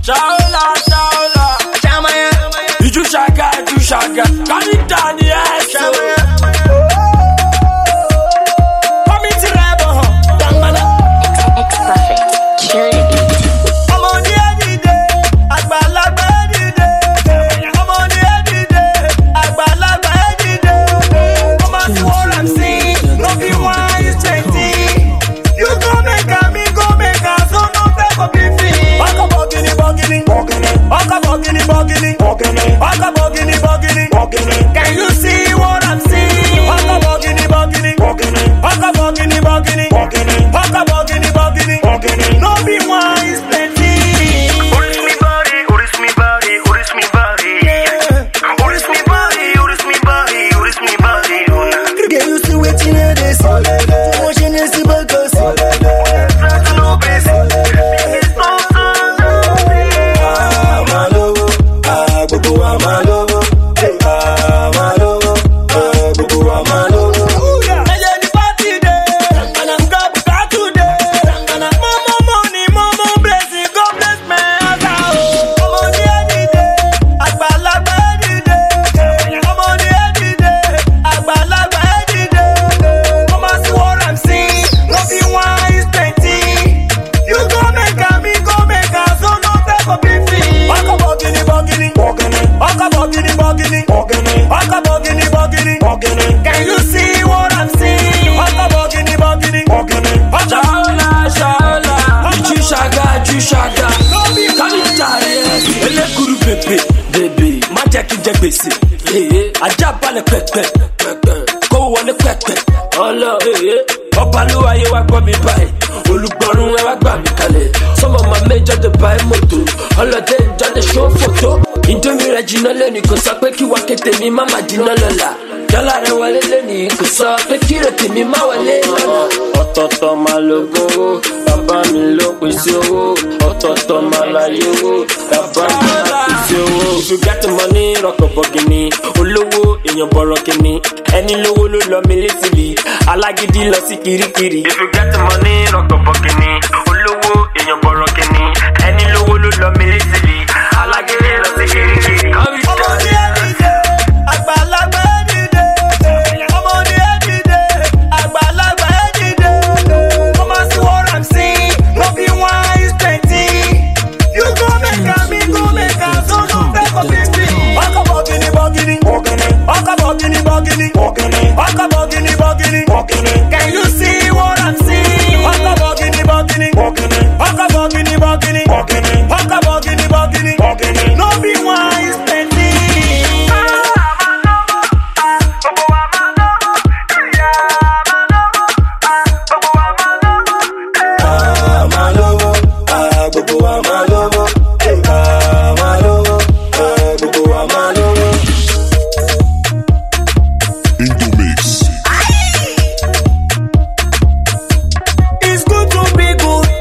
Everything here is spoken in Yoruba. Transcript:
Shaola, Shaola. Iju shaga, iju shaga. Kami dani eso. Kami ti rebo. Dangana. It's perfect. Kill the beat. Ọmọdé dìde, àgbàlagbà dìde. Ọmọdé dìde, àgbàlagbà dìde. Ọmọ tí wọ́n rà sí, no be one is twenty. You go make am, me go make am, so no pay for beefing. Ọkọ̀ bọ̀gìnì bọ̀gìnì. Ọkọ̀ bọ̀gìnì bọ̀gìnì. Ọkọ̀ bọ̀gìnì bọ̀gìnì. Can you see what I'm seeing? Ọkọ̀ bọ̀gìnì bọ̀gìnì. Ọkọ̀ bọ̀gìnì bọ̀gìnì. Ọkọ̀ bọ̀gìnì bọ̀gìnì. No be one is plenty. Oris mi body, oris mi body, oris mi body. Oris mi body, oris mi body, oris mi body. Girl, you see wetin I dey see. Too much Hennessy burgers. No basic. It's no Ah, máa lówó. Ah, gbogbo wa máa lówó. Ah, máa lówó. Ah, gbogbo wa máa lówó. Ẹyẹ ní pátì dé, nǹkan bùkátù dé. Mọ́mọ́ money, mọ́mọ́ blessing, God bless my house o. Ọmọdé dìde, àgbàlagbà dìde. Ọmọdé dìde, àgbàlagbà dìde. Ọmọ sí what I'm seeing, no be one is plenty. You go make am, me go make am, so no pay for beefing. Ọkọ̀ bọ̀gìnì bọ̀gìnì. Ọkọ̀ bọ̀gìnì bọ̀gìnì. Ọkọ̀ bọ̀gìnì bọ̀gìnì. Can you see what I'm seeing? Ọkọ̀ bọ̀gìnì bọ̀gìnì. Ṣàọ́lá ṣàọ́lá. Ìjú ṣàgá ìjú ṣàgá. Kálíjà rẹ̀. Elékuru bèbè bèbè. Má jẹ́ kí n jẹ gbèsè. Èyí ajá balẹ̀ pẹ̀pẹ̀. Kówó wọlé pẹ̀pẹ̀. Ọlọ èyí. Ọba ló wáyé wá gbọ́ mi báyìí. Olùgbọ́rún ẹ wá gbà mí kalẹ̀. Some of my major dey buy moto. Ọlọ́dẹ ìjọ dey show photo. Indomie rẹ̀ jiná lẹ́nu kò sọ pé kí wá kété mi má má jiná lọ́la. Dọ́là rẹ̀ wọlé lẹ́nu kò sọ pé kí rètè mi má wọlé lọ́la. Ọ̀tọ̀ọ̀tọ̀ máa lo gbowó, bàbá mi ló pèsè owó. Ọ̀tọ̀ọ̀tọ̀ máa láyé owó, bàbá mi ló pèsè owó. If you get the money, rọ̀kọ̀ bọ̀gìnì. Olówó èèyàn bọ̀rọ̀ kìíní. Ẹni lówó ló lọ mi létìlì. Alágídí lọ sí kirikiri. If you get the money, rọ̀kọ̀ bọ̀gìnì. Olówó èèyàn bọ̀rọ̀ kìíní. Ẹni lówó ló lọ mi létìlì. Alágídí lọ sí kirikiri. Ọmọdé dìde, àgbàlagbà dìde. Ọmọdé dìde, àgbàlagbà dìde. Ọmọ sí what I'm seeing, no be one is plenty. You go make am, me go make am, so no pay for beefing. Ọkọ̀ bọ̀gìnì bọ̀gìnì. Ọkọ̀ bọ̀gìnì bọ̀gìnì. Ọkọ̀ bọ̀gìnì bọ̀gìnì. Can you see what I'm seeing? Ọkọ̀ bọ̀gìnì bọ̀gìnì. Ọkọ̀ bọ̀gìnì bọ̀gìnì.